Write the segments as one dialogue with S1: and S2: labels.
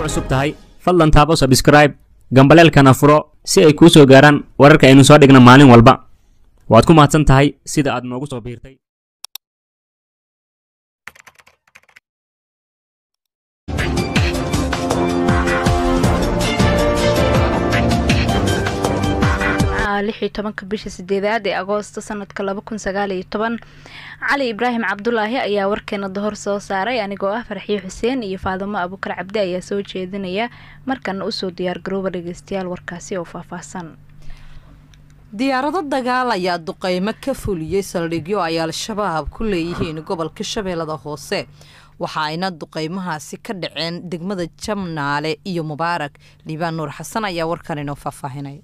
S1: cusub tahay fadlan taabo sabskraib gambaleelkana furo si ay kuu soo gaaraan wararka aynu soo dhigna maalin walba waad ku mahadsan tahay sida aad noogu soo biirtay
S2: lix iyo tobanka bisha sideedaad ee agoosto sanadka laba kun sagaal iyo toban cali ibraahim cabdulaahi ayaa warkeena dahor soo saaray anigoo ah farxiyo xuseen iyo faadimo abukar cabdi ayaa soo jeedinaya markana usoo diyaargarooba dhegeystayaal warkaasi oo faahfaahsan
S3: diyaarado dagaal ayaa duqeymo ka fuliyey saldhigyo ay al-shabaab ku leeyihiin gobolka shabeellada hoose waxa ayna duqeymahaasi ka dhaceen degmada jamnaale iyo mubaarak liibaan nuur xasan ayaa warkan inoo faahfaahinaya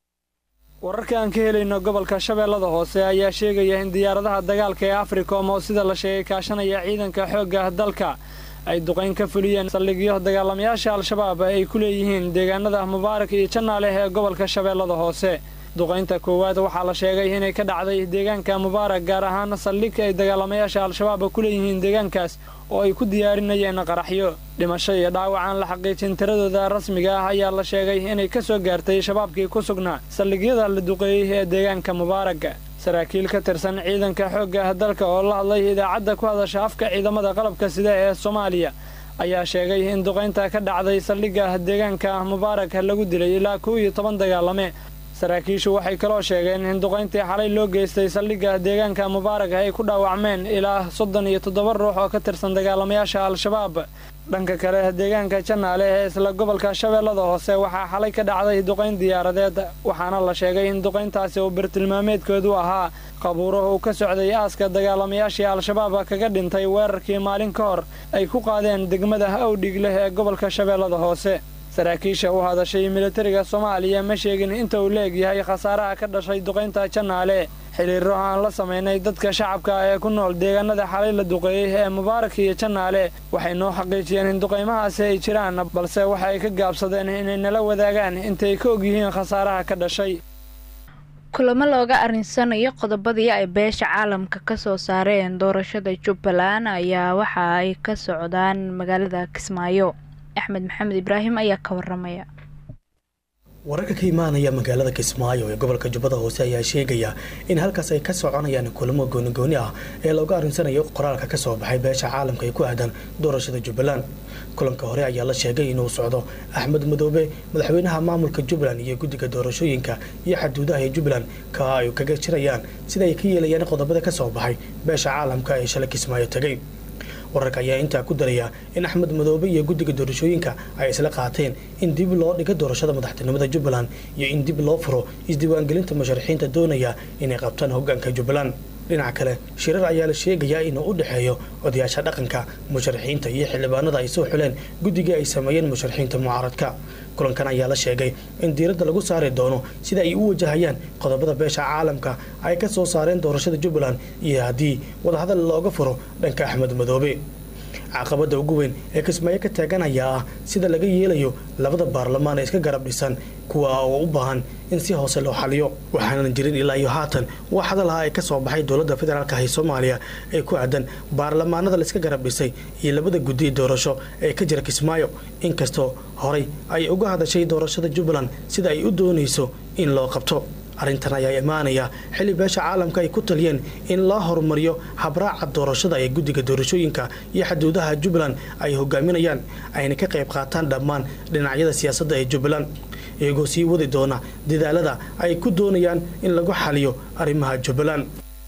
S4: wararka aan ka helayno gobolka shabeellada hoose ayaa sheegaya in diyaaradaha dagaalka ee africom oo sida la sheegay kaashanaya ciidanka xoogga dalka ay duqayn ka fuliyeen saldhigyo dagaalamayaasha al-shabaab ay ku leeyihiin deegaanada mubaarak iyo jannaale ee gobolka shabeellada hoose duqaynta koowaad waxaa la sheegay inay ka dhacday deegaanka mubaarak gaar ahaan saldhig ay dagaalamayaasha al-shabaab ku leeyihiin deegaankaas oo ay ku diyaarinayeen qaraxyo dhimasho iyo dhaawac aan la xaqiijin tiradooda rasmiga ah ayaa la sheegay inay ka soo gaartay shabaabkii ku sugnaa saldhigyada la duqeeyey ee deegaanka mubaarak saraakiil ka tirsan ciidanka xoogga dalka oo la hadlay idaacadda ku hadasha afka ciidamada qalabka sida ee soomaaliya ayaa sheegay in duqaynta ka dhacday saldhigga deegaanka mubaarak lagu dilay ilaa kow iyo toban dagaalame saraakiishu waxay kaloo sheegeen in duqayntii xalay loo geystay saldhigga deegaanka mubaarak ay ku dhaawacmeen ilaa soddon iyo toddoba ruux oo ka tirsan dagaalamayaasha al-shabaab dhanka kale deegaanka jannaale ee isla gobolka shabeellada hoose waxaa xalay ka dhacday duqayn diyaaradeed waxaana la sheegay in duqayntaasi uu bartilmaameedkoodu ahaa qabuuro uu ka socday aaska dagaalamayaashii al-shabaab kaga dhintay weerarkii maalin ka hor ay ku qaadeen degmada awdhig leh ee gobolka shabeellada hoose saraakiisha u hadashay militariga soomaaliya ma sheegin inta uu leegyahay khasaaraha ka dhashay duqaynta jannaale xiriiro aan la samaynay dadka shacabka ee ku nool deegaanada xalay la duqeeyey ee mubaarak iyo jannaale waxay noo xaqiijiyeen in duqaymahaasi ay jiraan balse waxa ay ka gaabsadeen inay nala wadaagaan intay ka ogyihiin khasaaraha ka dhashay
S2: kulamo looga arinsanayo qodobadii ay beesha caalamka kasoo saareen doorashada jubbaland ayaa waxa ay ka socdaan magaalada kismaayo axmed maxamed ibraahim ayaa ka waramaya
S5: wararka ka imaanaya magaalada kismaayo ee gobolka jubbada hoose ayaa sheegaya in halkaas ay ka soconayaan kulamo goonigooni ah ee looga arinsanayo qoraalka kasoo baxay beesha caalamka ee ku aadan doorashada jubbaland kulanka hore ayaa la sheegay inuu socdo axmed madoobe madaxweynaha maamulka jubbaland iyo guddiga doorashooyinka iyo xaduudaha ee jubbaland ka ay kaga jirayaan sida ay ka yeelayaan qodobada kasoo baxay beesha caalamka ee shalay kismaayo tegay wararka ayaa intaa ku daraya in axmed madoobe iyo guddiga doorashooyinka ay isla qaateen in dib loo dhigo doorashada madaxtinimada jubbaland iyo in dib loo furo isdiiwaangelinta musharaxiinta doonaya inay qabtaan hogaanka jubbaland dhinaca kale shirar ayaa la sheegayaa inuu u dhexeeyo odayaasha dhaqanka musharaxiinta iyo xildhibaanada ay soo xuleen guddigii ay sameeyeen musharaxiinta mucaaradka kulankan ayaa la sheegay in diiradda lagu saari doono sida ay u wajahayaan qodobada beesha caalamka ay ka soo saareen doorashada jubbaland iyo haddii wadahadal looga furo dhanka axmed madoobe caqabada ugu weyn ee kismaayo ka taaganaya ah sida laga yeelayo labada baarlamaan ee iska garab dhisan kuwa oo u baahan in si hoose loo xaliyo waxaanan jirin ilaa iyo haatan wax hadalaha ay ka soo baxay dowladda federaalka ee soomaaliya ee ku aadan baarlamaanada laiska garab dhisay iyo labada guddi doorasho ee ka jira kismaayo inkastoo horay ay uga hadashay doorashada jubbaland sida ay u doonayso in loo qabto arrintan ayaa imaanaya xilli beesha caalamka ay ku taliyeen in loo horumariyo habraaca doorashada ee guddiga doorashooyinka iyo xaduudaha jubbaland ay hogaaminayaan ayna ka qayb qaataan dhammaan dhinacyada siyaasadda ee jubbaland iyagoo sii wadi doona dadaalada ay ku doonayaan in lagu xaliyo arrimaha jubbaland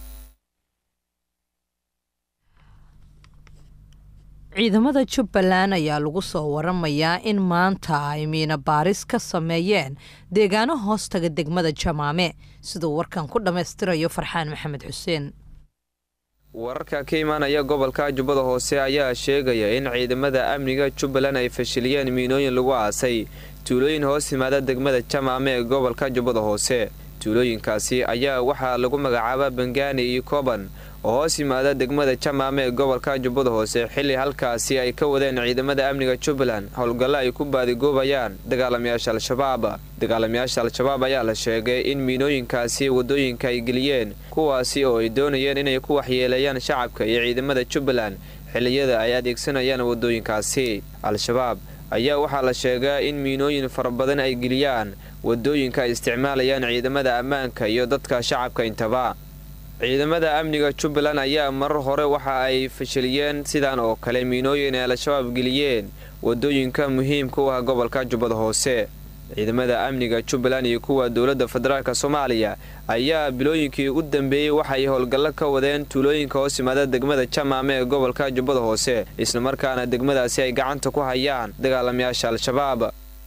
S3: ciidamada jubbaland ayaa lagu soo waramayaa in maanta ay miina baaris ka sameeyeen deegaano hoostaga degmada jamaame siduu warkan ku dhammaystirayo farxaan maxamed xuseen
S6: wararka ka imaanaya gobolka jubbada hoose ayaa sheegaya in ciidamada amniga jubbaland ay fashiliyeen miinooyin lagu aasay tuulooyin hoos yimaada degmada jamaame ee gobolka jubbada hoose tuulooyinkaasi ayaa waxaa lagu magacaabaa bangaani iyo koban oo hoos yimaada degmada jamaame ee gobolka jubbada hoose xilli halkaasi ay ka wadeen ciidamada amniga jubbaland howlgallo ay ku baadigoobayaan dagaalamayaasha al-shabaab dagaalamayaasha al-shabaab ayaa la sheegay in miinooyinkaasi waddooyinka ay geliyeen kuwaasi oo ay doonayeen inay ku waxyeeleeyaan shacabka iyo ciidamada jubbaland xilliyada ay adeegsanayaan waddooyinkaasi al-shabaab ayaa waxaa la sheegaa in miinooyin fara badan ay geliyaan wadooyinka ay isticmaalayaan ciidamada ammaanka iyo dadka shacabka intaba ciidamada amniga jubbaland ayaa marar hore waxa ay fashiliyeen sidan oo kale miinooyin ay al-shabaab geliyeen wadooyinka muhiimka u ah gobolka jubbada hoose ciidamada amniga jubbaland iyo kuwa dowladda federaalk soomaaliya ayaa bilooyinkii u dambeeyey waxay howlgallo ka wadeen tuulooyinka hoos yimaada degmada jamaame ee gobolka jubbada hoose islamarkaana degmadaasi ay gacanta ku hayaan dagaalamayaasha al-shabaab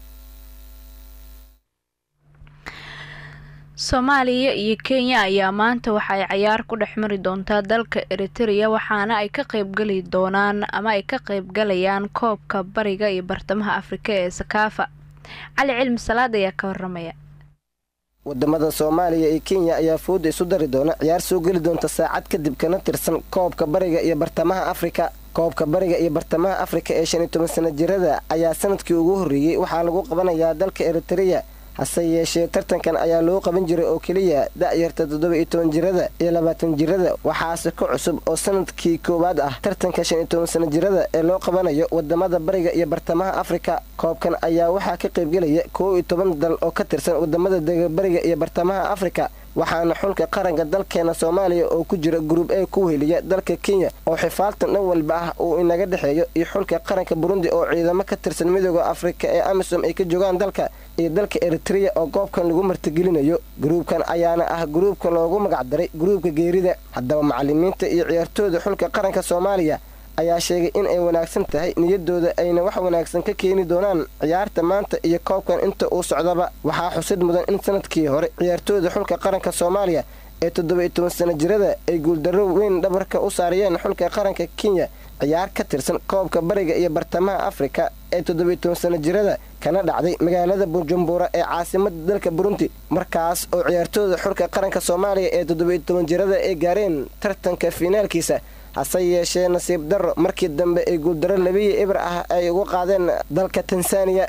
S2: soomaaliya iyo kenya ayaa maanta waxa ay cayaar ku dhex mari doontaa dalka eritereya waxaana ay ka qaybgali doonaan ama ay ka qaybgalayaan koobka bariga iyo bartamaha afrika ee sakaafa cali cilmi salaad ayaa ka waramaya
S7: wadamada soomaaliya iyo kenya ayaa fooda isu dari doona ciyaar soo geli doonta saacad kadib kana tirsan koobka bariga iyo bartamaha afrika koobka bariga iyo bartamaha afrika ee shan iyo toban sana jirada ayaa sanadkii ugu horreeyey waxaa lagu qabanayaa dalka eritereya hase yeeshee tartankan ayaa loo qaban jiray oo keliya da'yarta toddoba iyo toban jirada iyo labaatan jirada waxaase ka cusub oo sanadkii koowaad ah tartanka shan iyo toban sana jirada ee loo qabanayo wadamada bariga iyo bartamaha afrika koobkan ayaa waxaa ka qaybgelaya koow iyo toban dal oo ka tirsan wadamada dega bariga iyo bartamaha afrika waxaana xulka qaranka dalkeena soomaaliya oo ku jira gruub ee ku weheliya dalka kenya oo xifaaltan dhan walba ah uu inaga dhexeeyo iyo xulka qaranka burundi oo ciidamo ka tirsan midooda afrika ee amisom ay ka joogaan dalka iyo dalka eritreya oo goobkan lagu martigelinayo gruubkan ayaana ah gruubka loogu magacdaray gruubka geerida haddaba macalimiinta iyo ciyaartooyda xulka qaranka soomaaliya ayaa sheegay in ay wanaagsan tahay niyadooda ayna wax wanaagsan ka keeni doonaan ciyaarta maanta iyo koobkan inta uu socdaba waxaa xusid mudan in sanadkii hore ciyaartooyda xulka qaranka soomaaliya ee toddoba-iyo toban sana jirada ay guuldarro weyn dhabarka u saariyeen xulka qaranka kenya ciyaar ka tirsan koobka bariga iyo bartamaha afrika ee toddoba-iyo toban sana jirada kana dhacday magaalada bujumbura ee caasimada dalka burundi markaas oo ciyaartooyda xulka qaranka soomaaliya ee toddoba-iyo toban jirada ay gaareen tartanka fiinaalkiisa hase yeeshee nasiib darro markii dambe ay guuldaro labiyi ibr ah ay uga qaadeen dalka tansaaniya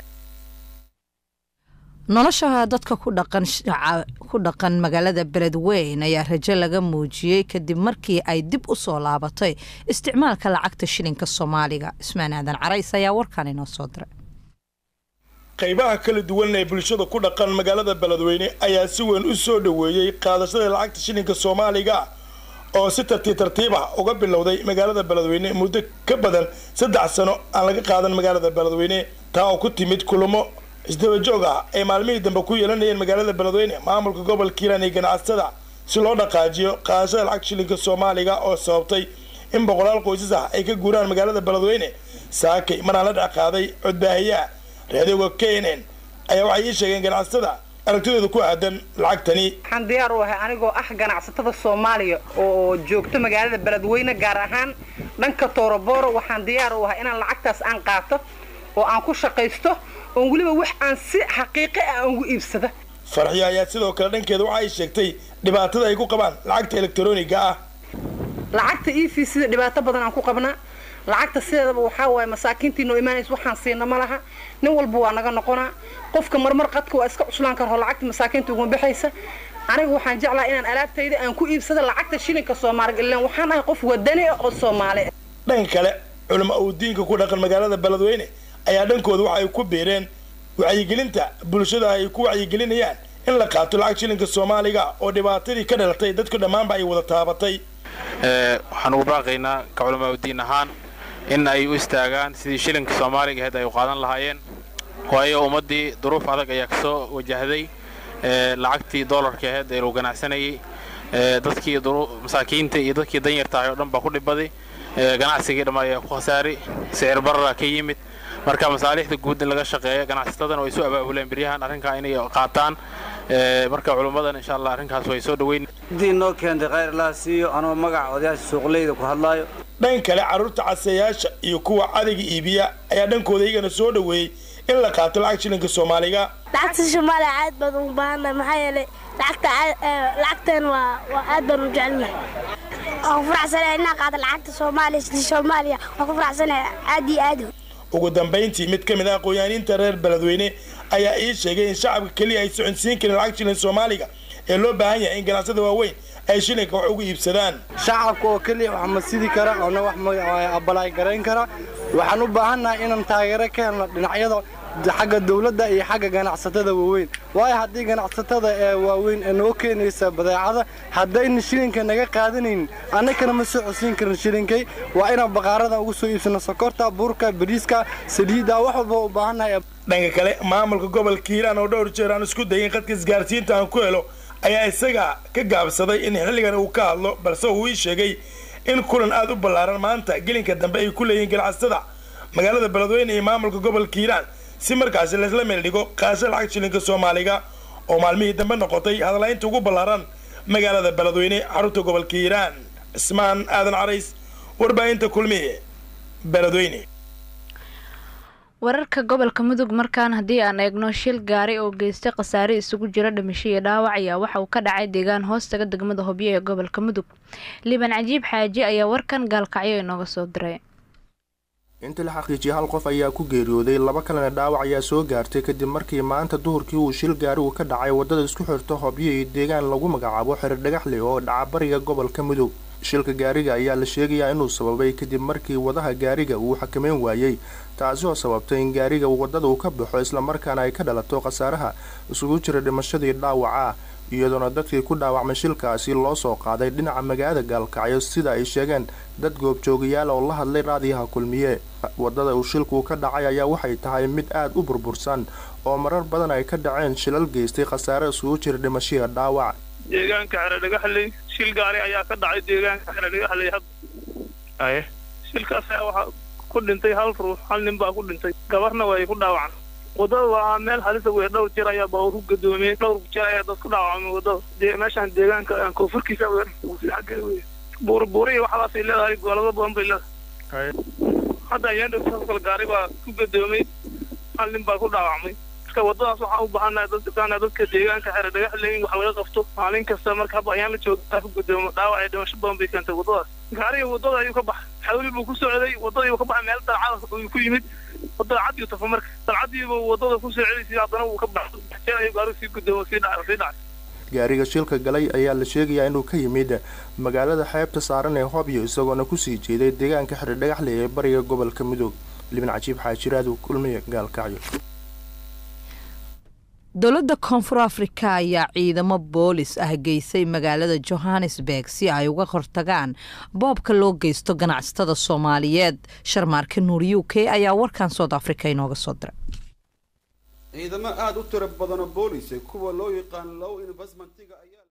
S3: nolosha dadka ku dhaqan magaalada beledweyn ayaa rajo laga muujiyey kadib markii ay dib u soo laabatay isticmaalka lacagta shilinka soomaaliga ismaan aadan carays ayaa warkan inoo soo diray
S8: qaybaha kala duwan ee bulshada ku dhaqan magaalada beledweyne ayaa si weyn u soo dhoweeyey qaadashada lacagta shilinka soomaaliga oo si tartiib tartiib ah uga bilowday magaalada beledweyne muddo ka badan saddex sano aan laga qaadan magaalada beledweyne taa oo ku timid kulamo isdaba joog ah ay maalmihii dambe ku yeelanayeen magaalada beledweyne maamulka gobolka hiiraan iyo ganacsatada si loo dhaqaajiyo qaadashada lacag shilinka soomaaliga oo sababtay in boqolaal qoysas ah ay ka guuraan magaalada beledweyne saakay maraan la dhaqaaday codbaahiyaha raadioga k n n ayaa waxay ii sheegeen ganacsatada aragtidooda ku aadan lacagtani
S9: waxaan diyaar u ahay anigoo ah ganacsatada soomaaliya oo joogto magaalada beledweyne gaar ahaan dhanka toorobooro waxaan diyaar u ahay inaan lacagtaas aan qaato oo aan ku shaqaysto oon weliba wax aan si xaqiiqi ah aan ugu iibsada
S8: farxiyo ayaa sidoo kale dhankeeda waxa ay sheegtay dhibaatada ay ku qabaan lacagta elektroniga ah
S9: lacagta e v sida dhibaato badan aan ku qabnaa lacagta sideedaba waxaa waaye masaakiintii noo imaanaysa waxaan siina ma laha nin walba waa naga noqonaa qofka marmar qadka waa iska cuslaan karo lacagta masaakiinta uguma baxaysa aniga waxaan jeclaa inaan alaabtayda aan ku iibsada lacagta shilinka soomaaliga ilaan waxaan ahay qof wadani ah oo soomaali ah
S8: dhanka kale culamo uu diinka ku dhaqan magaalada beledweyne ayaa dhankooda waxa ay ku biireen wacyigelinta bulshada ay ku wacyigelinayaan in la qaato lacag shilinka soomaaliga oo dhibaatadii ka dhalatay dadku dhammaanba ay wada taabatay
S10: waxaan ugu baaqaynaa ka culamaa udiin ahaan in ay u istaagaan sidii shilinka soomaaliga ahayd ay u qaadan lahaayeen waayo ummaddii duruuf adag ayaa ka soo wajahday lacagtii doolarka ahayd ee lagu ganacsanayay dadkii masaakiinta iyo dadkii danyarta ahay oo dhan baa ku dhibaday ganacsigii dhamma ayaa ku khasaaray sicir barara ka yimid marka masaalixda guud in laga shaqeeyo ganacsatadana way soo abaabuleen beryahan arrinkaa inay qaataan marka culummadan insha allah arrinkaas way soo dhaweyn
S11: haddii noo keentay khayr laa siiyo anoo magaca odayaasha suuqleyda ku hadlaayo
S8: dhan kale carruurta caseeyaasha iyo kuwa cadayga iibiya ayaa dhankooda iyagana soo dhoweeyey in la qaato lacag shilinka soomaaliga
S12: lacagta soomaaliya aad baan ugu baahannahay maxaa yeelay lacagta lacagteen waa waa aad baan u jecelnahay waan ku faraxsanahay inaan qaado lacagta soomaaliya sida soomaaliya waan ku faraxsanahay aad iyo aad
S8: ugu dambayntii mid ka mid ah aqoonyaaniinta reer beledweyne ayaa ii sheegay in shacabka keliya ay soconsiin karin lacag shilin soomaaliga ee loo baahan yahay in ganacsada waaweyn ay shilinka wax ugu iibsadaan
S11: shacabka oo keliya wax ma sidi kara oona wax abalaay garayn kara
S13: waxaan u baahannahay inaan taageero ka helno dhinacyada xagga dowladda iyo xagga ganacsatada waaweyn waayo haddii ganacsatada ee waaweyn ee noo keenaysa badeecada haddayna shilinka naga qaadanaynin annagana ma soo codsiin karin shilinkay waa inaan baqaarada ugu soo iibsano sokorta burka bariiska saliidda wax walba u baahannahay
S8: dhanka kale maamulka gobolka hiiraan oo dhowr jeer aan isku dayin khadka isgaarsiinta aan ku helo ayaa isaga ka gaabsaday in xilligan uu ka hadlo balse uu ii sheegay in kulan aad u ballaaran maanta gelinka dambe ay ku leeyihiin ganacsatada magaalada beledweyne iyo maamulka gobolka hiiraan si markaasi laysla meel dhigo qaasho lacag shilinka soomaaliga oo maalmihii dambe noqotay hadalaynta ugu ballaaran magaalada beledweyne xarunta gobolka hiiraan cismaan aadan carays warbaahinta kulmiye beledweyne
S2: wararka gobolka mudug markaan haddii aan eegno shil gaari oo geystay khasaare isugu jira dhimasho iyo dhaawac ayaa waxa uu ka dhacay deegaan hoostaga degmada hobyo ee gobolka mudug liban cajiib xaaji ayaa warkan gaalkacyo inooga soo diray
S14: intii la xaqiijiyay hal qof ayaa ku geeriyooday laba kalena dhaawac ayaa soo gaartay kadib markii maanta duhurkii uu shil gaari uu ka dhacay waddada isku xirta hobyo iyo deegaan lagu magacaabo xerir dhagaxle oo dhaca bariga gobolka mudug shilka gaariga ayaa la sheegayaa inuu sababay kadib markii wadaha gaariga uu xakameyn waayey taasi oo sababtay in gaariga waddada uu ka baxo islamarkaana ay ka dhalato khasaaraha isugu jira dhimashadii dhaawaca iyadoona dadkii ku dhaawacmay shilkaasi loo soo qaaday dhinaca magaalada gaalkacyo sida ay sheegeen dad goobjoogayaal oo la hadlay raadiyaha kulmiye waddada uu shilku ka dhacay ayaa waxay tahay mid aad u burbursan oo marar badan ay ka dhaceen shilal geystay khasaare isugu jira dhimashiya dhaawac
S15: deegaanka xeredhagaxley shil gaari ayaa ka dhacay deegaanka xeredhagaxley hadda shilkaas ayaa waxaa ku dhintay hal ruux hal nin baa ku dhintay gabarna way ku dhaawacan waddada waa meel halisa wey dhowr jeer ayaa baa ku gadoomiyey dhowr jeer ayaa dad ku dhaawacmay waddada meeshaan deegaanka koonfurkiisa xaggeeda wey buurbuuri iyo waxaasay leedahay gobolada badan bay leedahay hadda ayaan dhowtaa kale gaari baa ku gadoomay hal nin baa ku dhaawacmay marka waddadaas waxaan u baahannahay dadka dadka deegaanka xere dhagaxle in wax laga qabto maalin kasta marka hadda ayaan la joogaa ku gadoomo dhaawac iyo dhimasho badan bay keentay waddadaas gaariga waddada ayuu ka baxay xawli buu ku socday waddadii buu ka baxay meel dalcada uu ku yimid dalcadii tafa marka dalcadiiba waddada ku soo celisay haddana wuu ka baxay jeer ayuu gaarigu sii gudoomo sii dhacay sii dhacay
S14: gaariga shilka galay ayaa la sheegayaa inuu ka yimid magaalada xeebta saaran ee hobyo isagoona kusii jeeday deegaanka xere dhagaxle ee bariga gobolka mudug libin cajiib xaajiraadu kulmiye gaalkacyo
S3: dowladda koonfur afrika ayaa ciidamo boolis ah geysay magaalada johannesburg si ay uga hortagaan boobka loo geysto ganacsatada soomaaliyeed sharmaarka nuur u k ayaa warkan soud africa inooga soo diray
S16: ciidamo aada u tiro badanoo boolis kuwa loo yaqaan low investmentiga